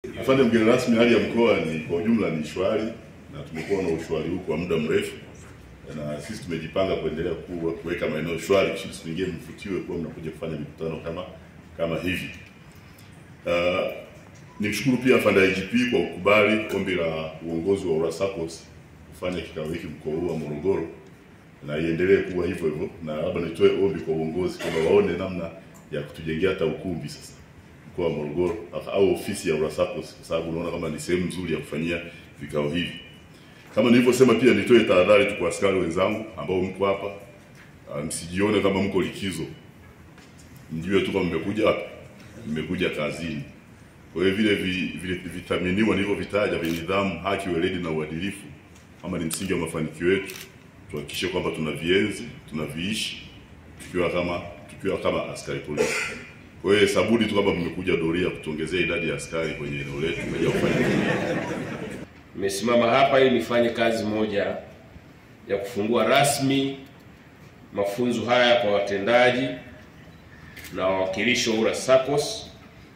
Afande mgeni rasmi, hali ya mkoa ni kwa ujumla ni shwari na tumekuwa na ushwari huu kwa muda mrefu, na sisi tumejipanga kuendelea kuwa kuweka maeneo shwari kusudi siku nyingine mfutiwe kuwa mnakuja kufanya mikutano kama kama hivi. Uh, nimshukuru pia afande IGP kwa kukubali ombi la uongozi wa URASACOS kufanya kikao hiki mkoa huu wa Morogoro na iendelee kuwa hivyo hivyo, na labda nitoe ombi kwa uongozi kwamba waone namna ya kutujengea hata ukumbi sasa mkoa wa Morogoro au ofisi ya URASACOS kwa sababu unaona kama ni sehemu nzuri ya kufanyia vikao hivi. Kama nilivyosema, pia nitoe tahadhari tu kwa askari wenzangu ambao mko hapa, uh, msijione kama mko likizo, mjue tu kama mmekuja hapa, mmekuja kazini. Kwa hiyo vile vi- vile vitaminiwa nilivyovitaja vya nidhamu, haki, weledi na uadilifu kama ni msingi wa mafanikio yetu, tuhakikishe kwamba tunavienzi, tunaviishi tukiwa kama tukiwa kama askari polisi. Kwa hiyo sabudi tu kama mmekuja doria kutuongezea idadi ya askari kwenye eneo letu kuja kufanya Nimesimama hapa ili nifanye kazi moja ya kufungua rasmi mafunzo haya kwa watendaji na wawakilishi wa URASACOS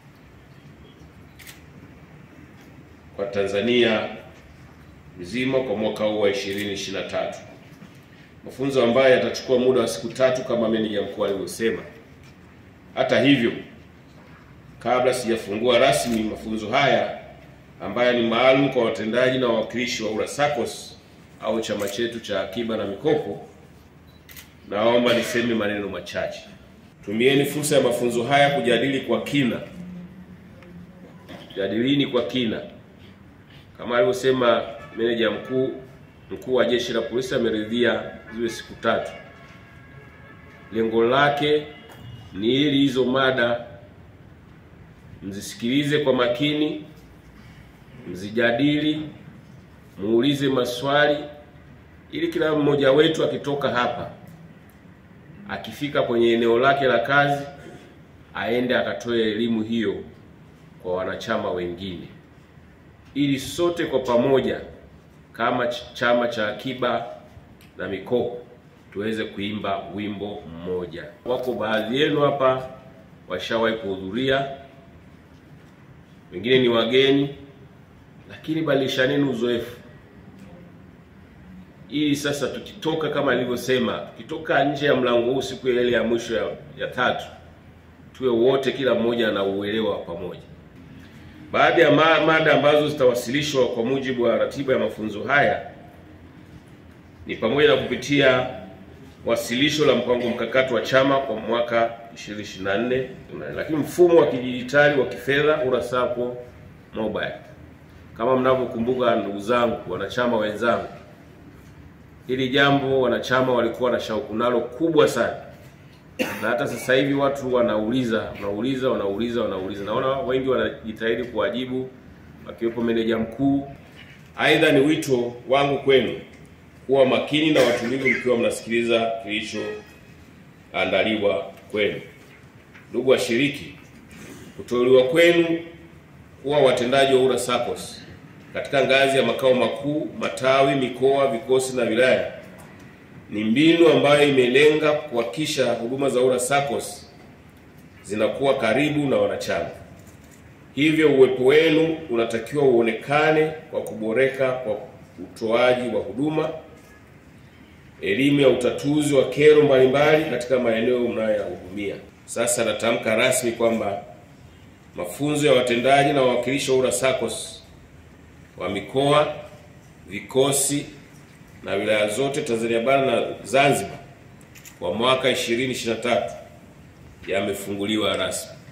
kwa Tanzania nzima kwa mwaka huu wa 2023. Mafunzo ambayo yatachukua muda wa siku tatu kama meneja mkuu alivyosema. Hata hivyo, kabla sijafungua rasmi mafunzo haya ambayo ni maalum kwa watendaji na wawakilishi wa URASACOS au chama chetu cha akiba na mikopo, naomba niseme maneno machache. Tumieni fursa ya mafunzo haya kujadili kwa kina, jadilini kwa kina kama alivyosema meneja mkuu mkuu wa jeshi la polisi ameridhia ziwe siku tatu. Lengo lake ni ili hizo mada mzisikilize kwa makini, mzijadili, muulize maswali, ili kila mmoja wetu akitoka hapa akifika kwenye eneo lake la kazi aende akatoe elimu hiyo kwa wanachama wengine, ili sote kwa pamoja kama ch- chama cha akiba na mikopo tuweze kuimba wimbo mmoja. Wako baadhi yenu hapa washawahi kuhudhuria, wengine ni wageni, lakini badilishaneni uzoefu ili sasa tukitoka kama alivyosema, tukitoka nje ya mlango huu siku ya ile ya mwisho ya, ya tatu, tuwe wote kila mmoja na uelewa wa pamoja. Baadhi ya ma mada ambazo zitawasilishwa kwa mujibu wa ratiba ya mafunzo haya ni pamoja na kupitia wasilisho la mpango mkakati wa chama kwa mwaka 2024, lakini mfumo wa kidijitali wa kifedha URASACO mobile. Kama mnavyokumbuka, ndugu zangu, wanachama wenzangu, hili jambo wanachama walikuwa na shauku nalo kubwa sana, na hata sasa hivi watu wanauliza wanauliza wanauliza wanauliza. Naona wengi wanajitahidi kuwajibu, akiwepo meneja mkuu. Aidha, ni wito wangu kwenu kuwa makini na watulivu mkiwa mnasikiliza kilichoandaliwa kwenu. Ndugu washiriki, kuteuliwa kwenu kuwa watendaji wa URASACOS katika ngazi ya makao makuu, matawi, mikoa, vikosi na wilaya ni mbinu ambayo imelenga kuhakikisha huduma za URASACOS zinakuwa karibu na wanachama. Hivyo uwepo wenu unatakiwa uonekane kwa kuboreka kwa utoaji wa huduma, elimu ya utatuzi wa kero mbalimbali katika maeneo mnayoyahudumia. Sasa natamka rasmi kwamba mafunzo ya watendaji na wawakilishi wa URASACOS wa mikoa, vikosi na wilaya zote Tanzania bara na Zanzibar kwa mwaka 2023 yamefunguliwa rasmi.